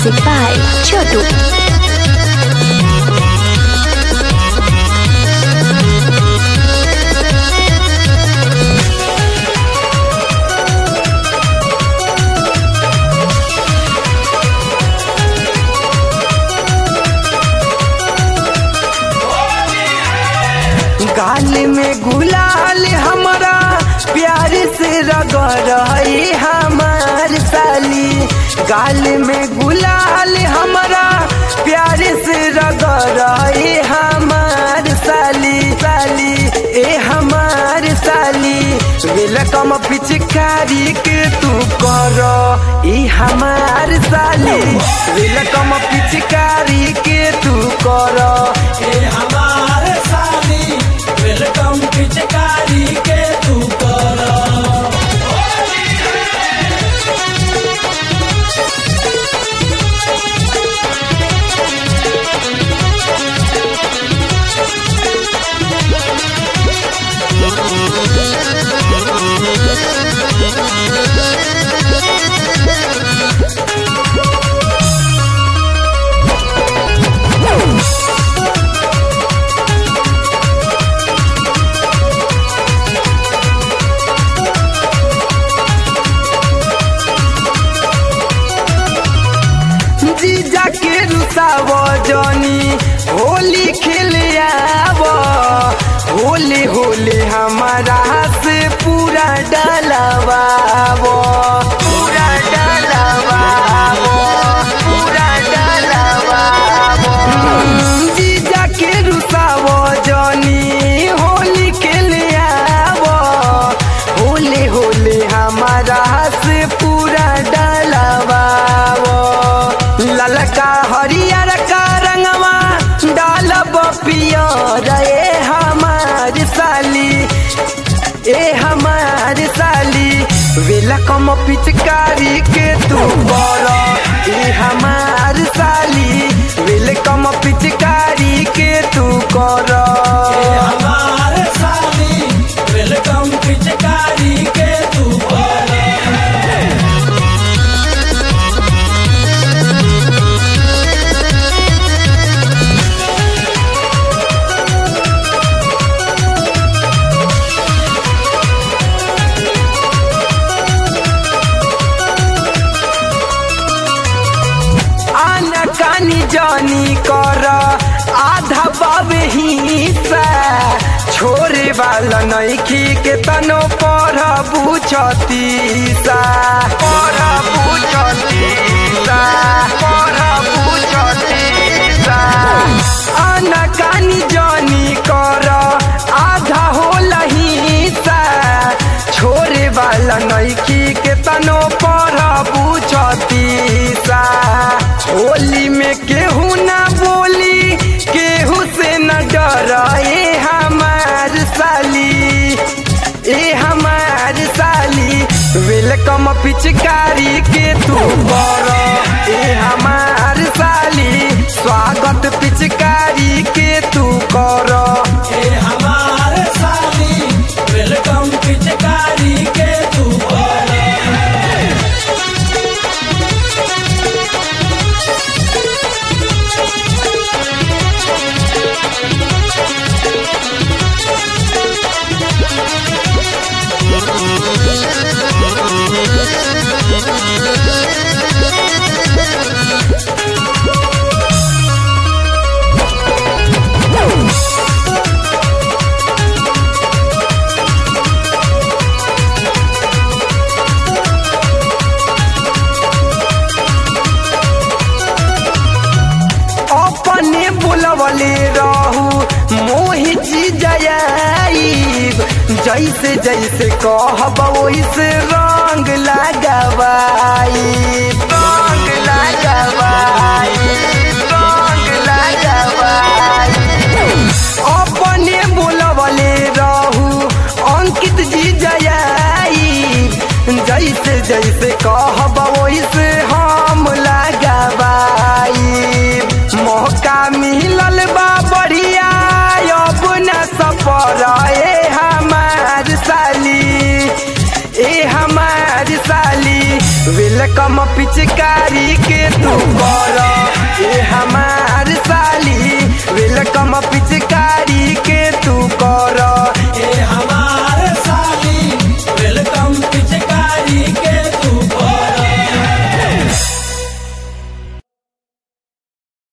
Music by Chotu. गाल में गुलाल हमारा प्यार से रगड़ हमार साली गाल में गुलाल हमारा प्यार से रगड़ हमार साली साली ए हमार साली वेलकम पिचकारी के तू कर ई हमार साली वेलकम पिचकारी के तू कर ए हमारे साली वेलकम पिचकारी के तू कर जीजा के रुसाव जनी होली खेले आव होली होली हमारा से पूरा डलवाव पूरा डलवाव पूरा डलवाव जीजा के रुसाव जनी होली खेले आव होली होली हमारा से पूरा डलवाव ललका हरियर का रंगवा डालब पियर ए हमार साली ए हमार साली वेलकम पिचकारी के तू बर ए हमार साली वेलकम पिचकारी के तू कर ए हमारे साली वेलकम पिचकारी के तू कर आना कानी जानी कर आधा बाबे हिस्सा छोरे वाला नइखी के तनो पर बुझतीसा पर बुझतीसा पर बुझतीसा आना कानी जानी कर आधा होला हिस्सा छोरे वाला नइखी के तनो पर बुझतीसा होली में केहू ना बोली केहू से न डर ए हमार साली ए हमार साली वेलकम पिचकारी के तू कर ए हमार साली स्वागत पिचकारी के तू कर ए हमारे साली वेलकम पिचकारी के तू कर अपने बुलवले रहू मोहि जयाईब जैसे जैसे कहब वैसे रंग लगवाई रंग लगवाई रंग लगवाई अपने बुलवले रहू अंकित जी जयाईब जैसे जैसे कहब वैसे हम लगवाई मौका मिलल बा बढ़िया अब न सफर ए हमार साली ए हमार साली वेलकम पिचकारी के तू कर